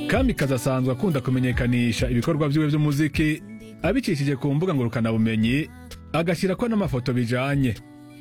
kamikazi asanzwe akunda kumenyekanisha ibikorwa vyiwe vy'umuziki abicishije ku mbuga ngurukanabumenyi agashyirako n'amafoto bijanye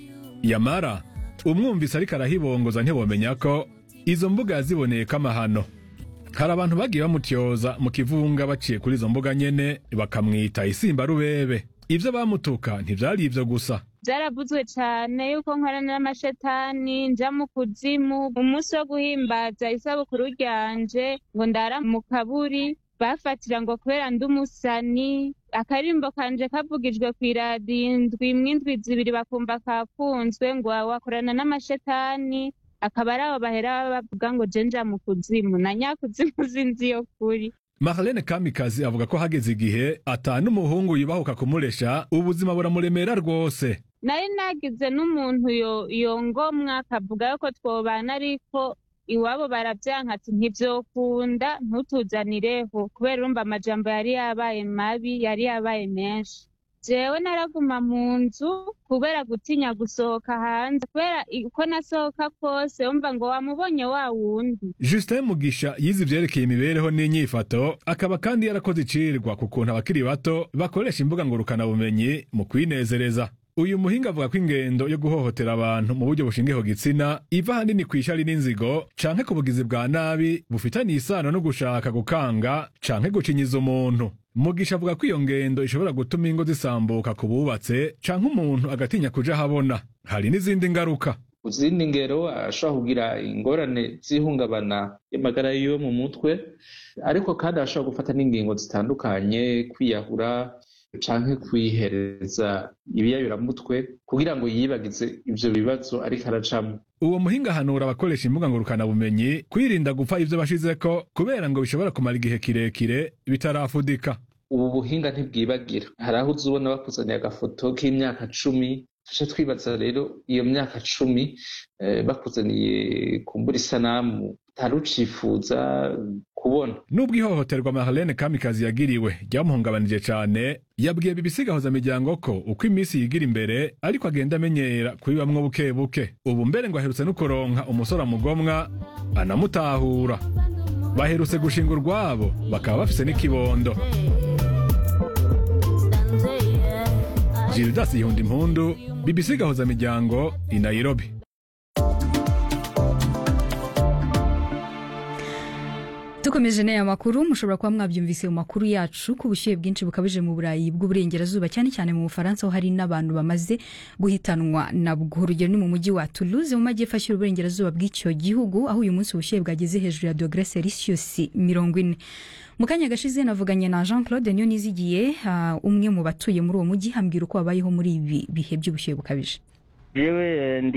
yamara umwumvise ariko arahibongoza ntibomenya ko izo mbuga yaziboneyeko amahano hari abantu bagiye bamutyoza mu kivunga baciye kuri izo mbuga nyene bakamwita isimba rubebe ivyo bamutuka ntivyari ivyo gusa byaravuzwe cyane yuko nkorana n'amashetani nja mu kuzimu umunsi wo guhimbaza isabukuru ryanje ngo ndara mu kaburi bafatira ngo kubera ndi umusani akarimbo kanje kavugijwe ku iradiyo indwi imwe indwi zibiri bakumva kakunzwe ngo wakorana n'amashetani akaba ari abo bahera bavuga ngo je nja mu kuzimu na nyakuzimu sinzi iyo kuri Marlene Kamikazi avuga ko hageze igihe ata n'umuhungu yubahuka kumuresha ubuzima buramuremera rwose nari nagize n'umuntu yo- yongomwa akavuga yuko twobana ariko iwabo baravyanka ati ntivyokunda ntutuzanireho kubera urumva amajambo yari yabaye mabi yari yabaye menshi jewe naraguma mu nzu kubera gutinya gusohoka hanze kubera i- uko nasohoka kose wumva ngo wamubonye wa wundi Justin Mugisha yize ivyerekeye imibereho n'inyifato akaba kandi yarakoze icirwa ku kuntu abakiri bato bakoresha imbuga ngurukanabumenyi mu kwinezereza uyu muhinga avuga ko ingendo yo guhohotera abantu mu buryo bushingiye ku gitsina iva ahanini kw'ishari n'inzigo canke ku bugizi bwa nabi bufitaniye isano no gushaka gukanga canke gucinyiza umuntu mugisha avuga ko iyo ngendo ishobora gutuma ingo zisambuka ku bubatse canke umuntu agatinya kuja ahabona hari n'izindi ngaruka ku zindi ngero ashobora kugira ingorane z'ihungabana y'amagara yiwe mu mutwe ariko kandi ashobora gufata n'ingingo zitandukanye kwiyahura canke kwihereza ibiyayuramutwe kugira ngo yibagize ivyo bibazo ariko aracamwo uwo muhinga ahanura abakoresha imbuga ngurukanabumenyi kwirinda gupfa ivyo bashizeko kubera ngo bishobora kumara igihe kirekire bitarafudika ubu buhinga ntibwibagira hari aho uza ubona bakuzaniye agafoto k'imyaka cumi tuce twibaza rero iyo myaka cumi eh, bakuzaniye kumbura isanamu utari ucifuza kubona nubwo ihohoterwa Marlene Kamikazi yagiriwe ryamuhungabanije cane yabwiye BBC miryango ko uko iminsi yigira imbere ariko agenda amenyera kubibamwo buke buke ubu mbere ngo aherutse no kuronka umusore amugomwa anamutahura baherutse gushinga urwabo bakaba bafise n'ikibondo Gildas Yihunda Impundu BBC miryango i Nairobi dukomeje n'aya makuru mushobora kuba mwabyumvise mu makuru yacu ko ubushyuhe bwinshi bukabije mu burayi bw'uburengerazuba cyane cyane mu bufaransa aho hari n'abantu bamaze guhitanwa nabwo urugero ni mu mujyi wa toulouse mu majyepfo ashyira uburengerazuba bw'icyo gihugu aho uyu munsi ubushyuhe bwageze hejuru ya dogere celsius mirongo ine mu kanya gashize navuganye na jean claude niyo nizigiye ah, umwe mu batuye muri uwo mujyi hambwira uko babayeho muri ibi bihe by'ubushyuhe bukabije yewe